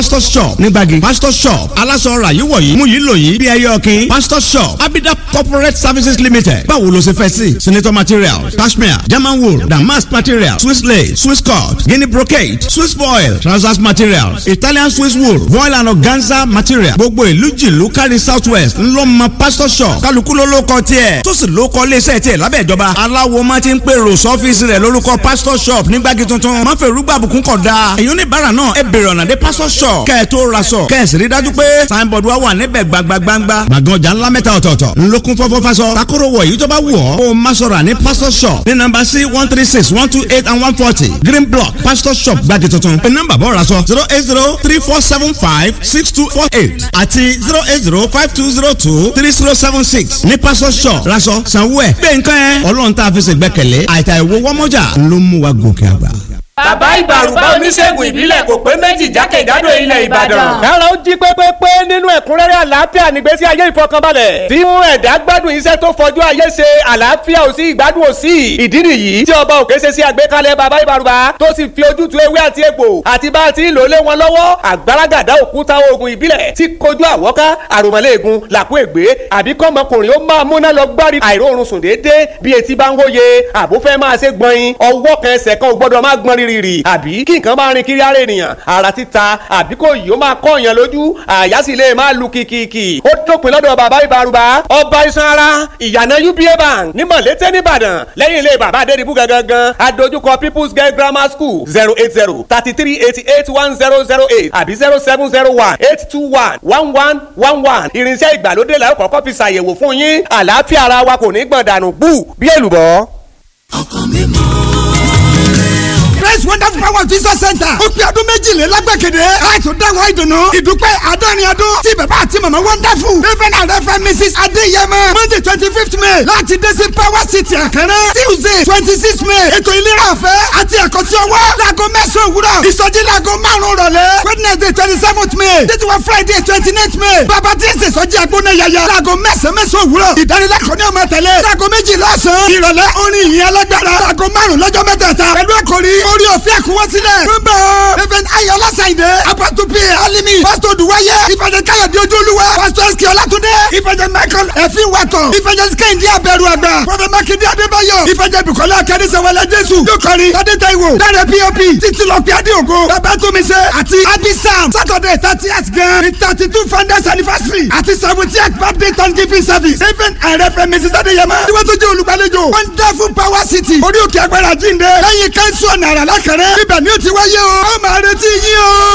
pastor shop nígbàgì pastor shop aláṣọ ọ̀rà yìí wọ̀nyí mú yìí lò yìí bí ẹyẹ ọ̀kìn pastor shop abida corporate services limited báwo ló ṣe fẹ́ sí senator materials cashmere german wool damask materials swiss lace swiss cut guinea brocade swiss foil trousers materials italian swiss wool voile and organza material gbogbo ìlú jìlú kárí south west ńlọ́mọ pastor shop kálukú ló ló kọ tiẹ̀ tó sì ló kọ iléeṣẹ́ tiẹ̀ lábẹ́ ìjọba aláwo máa ti ń pèrò sọ́fíìsì rẹ̀ lórúkọ pastor shop nígbàgì tuntun má fẹ́ rúgbà àbùkún kọ̀ dáa èyí oníbàárà náà ẹ bèrè ọ̀nà dé pastor shop kẹ́ ẹ tó ra sọ kẹ́ ẹ sì rí dájú pé signboard wa wà níbẹ̀ gbagbagbangba gbàgán ọjà ńlá mẹ́ta ọ̀tọ̀ọ̀tọ̀ ńlọkùn fọ́fọ́ fasọ takoro wọ̀ èyí tó bá wù ọ́ kó o má sọ̀rọ̀ ní pastor shop ní nọ́mbà sí one three six one two eight and one forty green block pastor shop gbàgì tuntun pé nọ́mbà bọ́ ra sọ zero eight zero three four seven five six two four eight àti zero eight zero five two zero two three zero seven six ní pastor shop raṣọ sanwó ẹ̀ gbé nǹkan ẹ̀ ọlọ́run tá a fi ṣègbẹ́kẹ̀lé àìtà ìwọ wọ́mọ́jà ló mú wa gòkè àgbà. bàbá ìbàrùbá oníṣègùn ìbílẹ̀ kò pé méjì jákèjádò ilẹ̀ ìbàdàn. kára ó jí pépépé nínú ẹ̀kúnrẹ́rẹ́ àlàáfíà nígbésí ayé ìfọkànbalẹ̀ tí mú ẹ̀dá gbádùn iṣẹ́ tó fojú ayé ṣe àlàáfíà ò sí ìgbádùn ò sí ìdí nìyí tí ọba òkè ṣe sí àgbékalẹ̀ bàbá ìbàrùbá tó sì fi ojútùú ewé àti egbò àti bá a ti ń lò lé wọn lọ́wọ́ àgbàràgàdá òkúta oògùn ìbílẹ̀ tí kojú àwọ́ká àròmọ́lẹ́ẹ̀gùn làkú ègbé àbí kọ́mọkùnrin ó máa múná lọ gbárí àìróorun sùn déédéé bí etí bá ń wóye àbúfẹ́ máa ṣe gbọ̀nyin ọwọ́ kan ẹsẹ̀ kan ò gbọ́dọ̀ máa gbọ́n rírì àbí kí nǹkan máa rin kiri ara ènìyàn ara títa àbí kò yìí ó máa kọ́ èèyàn lójú àyà sì lè máa lu kìkìkì ó dópin lọ́dọ̀ bàbá ìbárùbá ọba iṣan ara ìyànà uba bank ní mọ̀lété nìbàdàn lẹ́yìn ilé bàbá adédìbú gangan adójúkọ people's girl grammar school zero eight zero thirty three eighty eight one zero zero eight àbí zero seven zero one eight two one one one one one irinṣẹ́ ìgbàlódé la ó kọ́kọ́ fi ṣàyẹ̀wò fún yín àlàáfíà ara wa kò ní gbọ̀n dànù bú bí èlùbọ́. ọkàn mi mọ́ praise wonderful power jesus center ó pe ọdún méjìlélágbàgede láìtún dáwọ́ ìdùnnú ìdúpẹ́ àádọ́rin ọdún tí bàbá àti màmá wonderful reverend and reverend mrs adéyẹmọ monday twenty fifth may láti dé sí power city àkàrẹ́ tuesday twenty six may ètò ìlera ọ̀fẹ́ àti ẹ̀kọ́sí ọwọ́ láago mẹ́sàn-án òwúrọ̀ ìsọjí láago márùn-ún rọ̀lẹ́ wednesday twenty seventh may títí wọ friday twenty ninth may bàbá tí ń ṣe ìsọjí agbóná yàyà láago mẹ́sàn-án mẹ́sàn-án òwúrọ̀ ìdánilẹ́kọ̀ọ́ ní ọmọ tẹ̀lé láago méjìlá ọ̀sán ìrọ̀lẹ́ orin ìyìn alágbára láago márùn-ún lọ́jọ́ mẹ́tẹ̀ẹ̀ta pẹ̀lú àkòrí orí òfin ẹ̀kúnwọ́ sílẹ̀. gbogbo reverend ayọ̀lá sàyìndé apatu p alimi pastor duwaye ìfẹ̀jẹ̀ káyọ̀dé ojúlúwa pastor sk ọlátúndé ìfẹ̀jẹ̀ michael ẹ̀fín wàtọ̀ ìfẹ̀jẹ̀ kẹ́hìndé abẹ́rù àgbà prophet makinde adébáyọ̀ ìfẹ̀jẹ̀ bukola akadésẹ̀wẹ̀lẹ̀ jésù yókòrí adétaiwo dáre pop títí lọ́pẹ́ adéògo babatunmise àti abisam saturday thirtieth gan ní thirty two founders anniversary àti seventieth birthday thanksgiving service reverend and reverend mrs adéyẹmọ tí wọ́n tún jẹ́ olùgbàlejò wonderful power city orí òkè agbára jíǹde lẹ́yìn kẹ́ńsù ọ̀nà àrà lákàrẹ́ ibẹ̀ ni ó ti wáyé o ó máa retí yín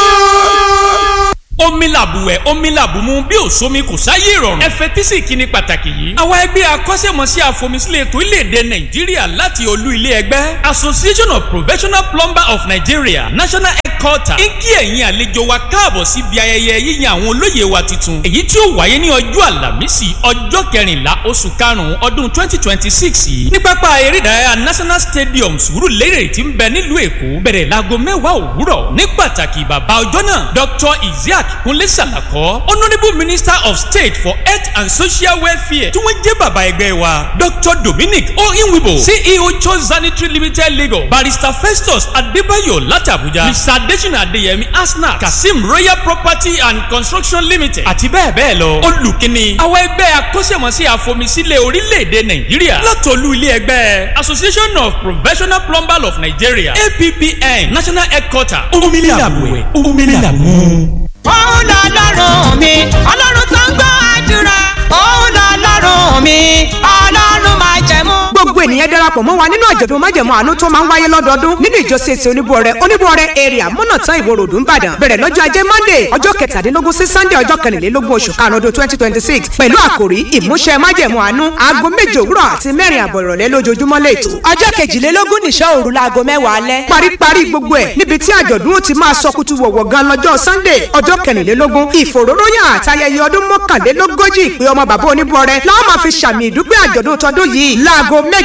o omi làbùwẹ̀ omi làbùmú bí òsomi kò sáyé ìrọ̀rùn. ẹ fetí sí ìkíni pàtàkì yìí. àwa ẹgbẹ́ akọ́ṣẹ́mọṣẹ́ àfọmísílẹ̀ ètò ilé-èdè nàìjíríà láti olú ilé ẹgbẹ́ association of professional plumber of nigeria national headquarter ń kí ẹ̀yin àlejò wa káàbọ̀ síbi ayẹyẹ yíyan àwọn olóyè wa tuntun. èyí tí ó wáyé ní ọjọ́ àlàmísì ọjọ́ kẹrìnlá oṣù karùn-ún ọdún twenty twenty six yìí ní pápá eré ìdárayá national stadium sùúrùlérè tí ń bẹ nílùú èkó bẹ̀rẹ̀ láago mẹ́wàá òwúrọ̀ ní pàtàkì bàbá ọjọ́ náà dr isiaq kunle salako honourable minister of state for health and social welfare tí wọ́n jẹ́ bàbá ẹgbẹ́ wa dr dominic oyinwibo ceo cho sanitary limited lagos barrister festus adébáyọ̀ láti abuja mr adesina adeyemi asna kasim royal property and construction limited àti bẹ́ẹ̀ bẹ́ẹ̀ lọ olùkíni àwọn ẹgbẹ́ akọ́ṣẹ́mọṣẹ́ àfọmísílẹ̀ orílẹ̀-èdè nàìjíríà látọ̀lú ilé ẹgbẹ́ association of professional plumbers of nigeria appn national headquarter omílẹ̀ àbúwẹ̀ omílẹ̀ àbúwẹ̀ òun lọ lọ́rùn mi ọlọ́run tó ń gbọ́ àdúrà òun lọ lọ́rùn mi ọlọ́run máa jẹ̀mú. gbogbo ènìyàn darapọ̀ mọ́ wa nínú àjọ̀dún májẹ̀mú àánú tó máa ń wáyé lọ́dọọdún nínú ìjọ CAC oníbuọrẹ oníbuọrẹ area mọ́nàtán ìwó ròdù ńbàdàn bẹ̀rẹ̀ lọ́jọ́ ajé monday ọjọ́ kẹtàdínlógún sí sunday ọjọ́ kẹrìnlélógún oṣù karùn-ún ọdún twenty twenty six pẹ̀lú àkòrí ìmúṣẹ májẹ̀mú àánú aago méje òwúrọ̀ àti mẹ́rin àbọ̀ ìrọ̀lẹ́ lójoojúmọ́ lẹ́tọ̀ ọjọ́ kejìlélógún nìṣọ́ òru laago mẹ́wàá alẹ́. paríparí gbogbo ẹ̀ níbi tí àjọ̀dún ó ti máa sọ kutu wọ̀wọ̀ gan lọ́jọ́ sunday ọjọ́ kẹrìnlélógún ìfòróróyàn àtayẹyẹ ọdún mọ́kànlélógójì ìpè ọmọ bàbá oníbuọrẹ láwọn máa fi ṣàmì ìdúpẹ́ àjọ̀dún tọdún yìí láago méje òwúrọ̀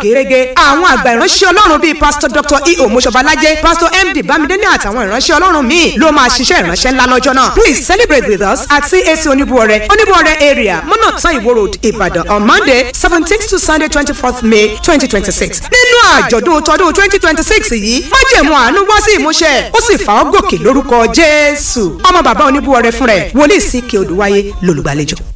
gẹ́gẹ́ àwọn àgbà ìránṣẹ́ ọlọ́run bíi pásítọ̀ dr eo moshobalajẹ pásítọ̀ md bámidélé àtàwọn ìránṣẹ́ ọlọ́run míì ló máa ṣiṣẹ́ ìránṣẹ́ ńlá lọ́jọ́ náà please celebrate with us at cac oníbuọrẹ oníbuọrẹ area mọ́nàtán ìwó road ìbàdàn on monday seventeenth to sunday twenty fourth may twenty twenty six nínú àjọ̀dún tọdún twenty twenty six yìí májèmú àánú wá sí ìmúṣẹ ó sì fà ọ́ gòkè lórúkọ jésù ọmọ bàbá oníbuọrẹ fún rẹ̀ wòlíì sí kí odùwáyé lólùgbàlejò.